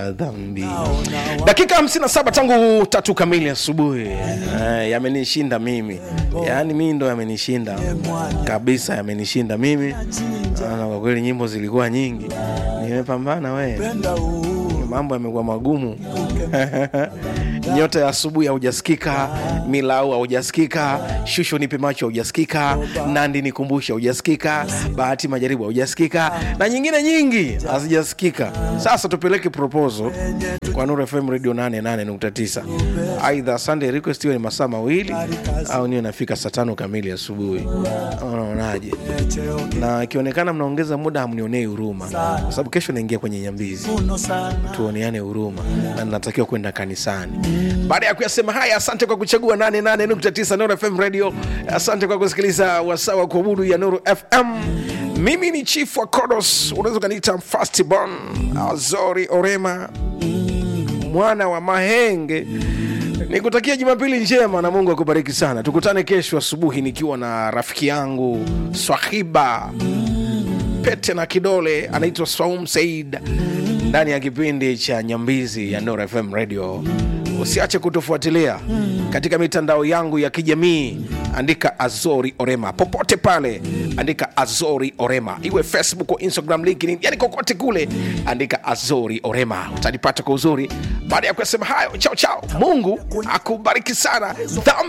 dhambi. Dakika 57 tangu tatu kamili asubuhi eh, yamenishinda mimi, yaani mimi ndo yamenishinda kabisa, yamenishinda mimi. Ah, Kwa kweli nyimbo zilikuwa nyingi, nimepambana we, mambo yamekuwa magumu. Nyota ya asubuhi haujasikika, Milau haujasikika, Shusho nipe macho haujasikika, Nandi nikumbushe haujasikika, Bahati majaribu haujasikika na nyingine nyingi hazijasikika. Sasa tupeleke proposal kwa Nuru FM Radio 88.9. Aidha Sunday request iwe ni masaa mawili au niwe nafika saa tano kamili asubuhi. Unaonaje? Na ikionekana mnaongeza muda, hamnionei huruma, kwa sababu kesho naingia kwenye Nyambizi tuoneane huruma na natakiwa kwenda kanisani. Baada ya kuyasema haya, asante kwa kuchagua 88.9 Nuru FM Radio. Asante kwa kusikiliza wasaa wa kuabudu ya Nuru FM. Mimi ni Chief wa Kodos, unaweza ukaniita Fastborn Azori Orema, mwana wa Mahenge. Nikutakia Jumapili njema na Mungu akubariki sana. Tukutane kesho asubuhi nikiwa na rafiki yangu Swahiba pete na kidole anaitwa Saum Said ndani ya kipindi cha Nyambizi ya Nora FM Radio. Usiache kutufuatilia katika mitandao yangu ya kijamii, andika Azori Orema popote pale, andika Azori Orema, iwe Facebook, Instagram, LinkedIn, yani kokote kule, andika Azori Orema, utanipata kwa uzuri. Baada ya kusema hayo, chao chao, Mungu akubariki sana. Dhambi